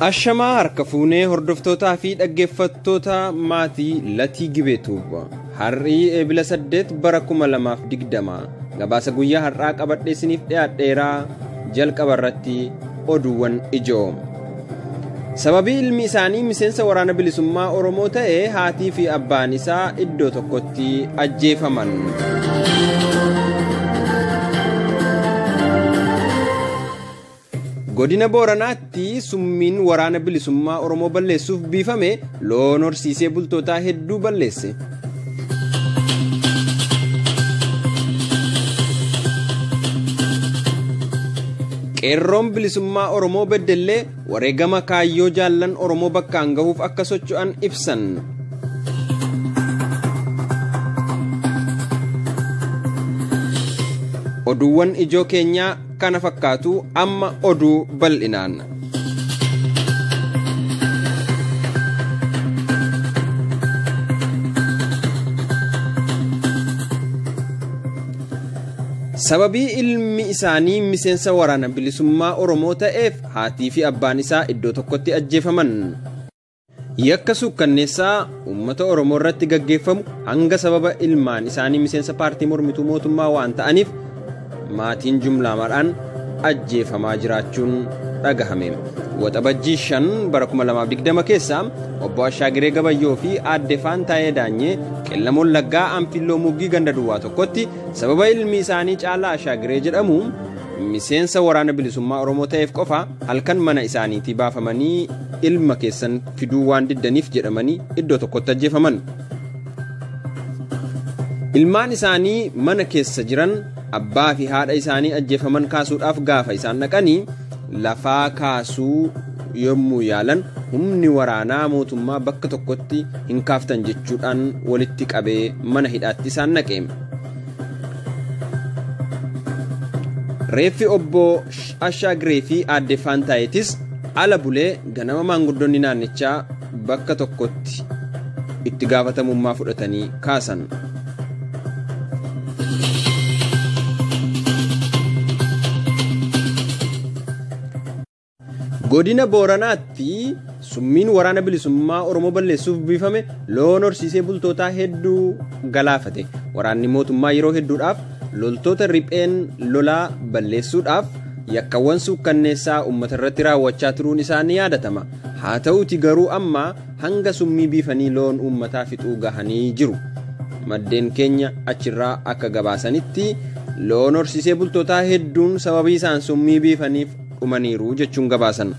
Ashamaa harka fuunee hordoftootaa fi dhaggeeffattoota maatii Latii Gibeetuuf har'ii eebila saddeet bara kuma lamaaf digdama gabaasa guyyaa har'aa qabadhee isiniif dhiyaadheeraa jalqaba irratti oduuwwan ijoo. Sababii ilmi isaanii miseensa waraana bilisummaa Oromoo ta'e haatii fi abbaan isaa iddoo tokkotti ajjeefaman. Godina Booranaatti summiin waraana bilisummaa Oromoo balleessuuf biifame loon horsiisee bultootaa hedduu balleesse. Qeerroon bilisummaa Oromoo beddellee wareegama kaayyoo jaallan Oromoo bakkaan gahuuf akka socho'an ibsan. Oduuwwan ijoo keenyaa kana fakkaatu amma oduu bal'inaan. Sababii ilmi isaanii miseensa waraana bilisummaa Oromoo ta'eef haatii fi abbaan isaa iddoo tokkotti ajjeefaman. Yakka suukkanneessaa uummata Oromoo irratti gaggeeffamu hanga sababa ilmaan isaanii miseensa paartii mormituu mootummaa waan ta'aniif maatiin jumlaadhaan ajjeefamaa jiraachuun dhagahame. Waxabajjii shan bara 2020 keessa obbo Ashaagiree Gabayyoo fi aadde Faantaayee Daanyee qellamoon laggaa Anfilloo Muggii ganda duwwaa tokkotti sababa ilmi isaanii caalaa Ashaagiree jedhamu miseensa waraana bilisummaa Oromoo ta'eef qofa halkan mana isaaniitii baafamanii ilma keessan fiduu waan diddaniif jedhamanii iddoo tokkotti ajjeefaman. Ilmaan isaanii mana keessa jiran abbaa fi haadha isaanii ajjeefaman kaasuudhaaf gaafa isaan dhaqanii lafaa kaasuu yommuu yaalan humni waraanaa mootummaa bakka tokkotti hin kaaftan jechuudhaan walitti qabee mana hidhaatti isaan naqe. Reeffi obbo Ashaagiree fi aadde Faantaayetis ala bulee ganama maanguddoonni naannichaa bakka tokkotti itti gaafatamummaa fudhatanii kaasan. Godina Booranaatti summiin waraana bilisummaa Oromoo balleessuuf biifame loon horsiisee bultootaa hedduu galaafate. Waraanni mootummaa yeroo hedduudhaaf loltoota ripheen lolaa balleessuudhaaf yakkawwan suukkanneessaa uummata irratti raawwachaa turuun isaa ni yaadatama. Haa ta'uuti garuu amma hanga summii biifanii loon uummataa fixuu gahanii jiru. Maddeen keenya achirraa akka gabaasanitti loon horsiisee bultootaa hedduun sababii isaan summii biifaniif dhumaniiru jechuun gabaasan.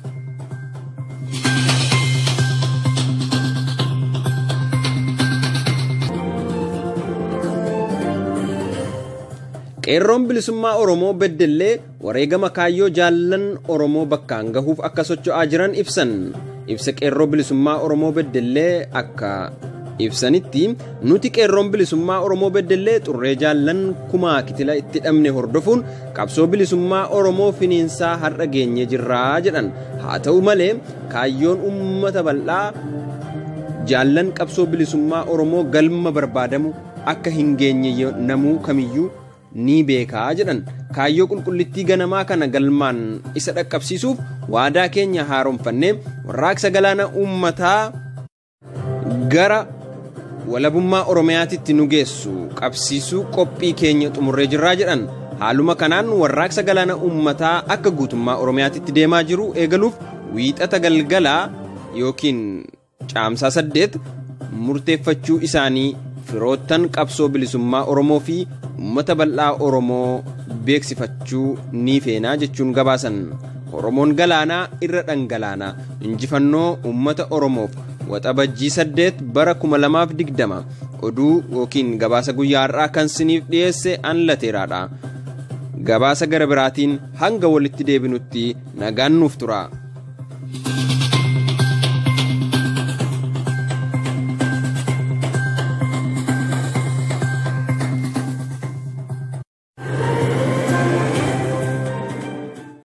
Qeerroon bilisummaa Oromoo beddellee wareegama kaayyoo jaallan Oromoo bakkaan gahuuf akka socho'aa jiran ibsan. Ibsa qeerroo bilisummaa Oromoo beddellee akka ibsanitti nuti qeerroon bilisummaa Oromoo beddellee xurree jaallan kumaa kitila itti dhabne hordofuun qabsoo bilisummaa Oromoo finiinsaa har'a geenye jirraa jedhan haa ta'u malee kaayyoon uummata bal'aa jaallan qabsoo bilisummaa Oromoo galma barbaadamu akka hin geenye namuu kamiyyuu ni beekaa jedhan kaayyoo qulqullittii ganamaa kana galmaan isa dhaqqabsiisuuf waadaa keenya haaromfannee warraaqsa galaana uummataa gara walabummaa oromiyaatitti nu geessu qabsiisuu qophii keenya xumurree jirraa jedhan haaluma kanaan warraaqsa galaana uummataa akka guutummaa oromiyaatitti deemaa jiru eegaluuf wiixata galgalaa yookiin caamsaa saddeet murteeffachuu isaanii firoottan qabsoo bilisummaa oromoo fi uummata bal'aa oromoo beeksifachuu ni feenaa jechuun gabaasan oromoon galaanaa irra dhangalaanaa injifannoo uummata oromoof waxabajjii saddeet bara kuma lamaaf digdama oduu yookiin gabaasa guyyaa har'aa kan siniif dhiyeesse an lateeraadha gabaasa gara biraatiin hanga walitti deebinutti nagaan nuuf tura.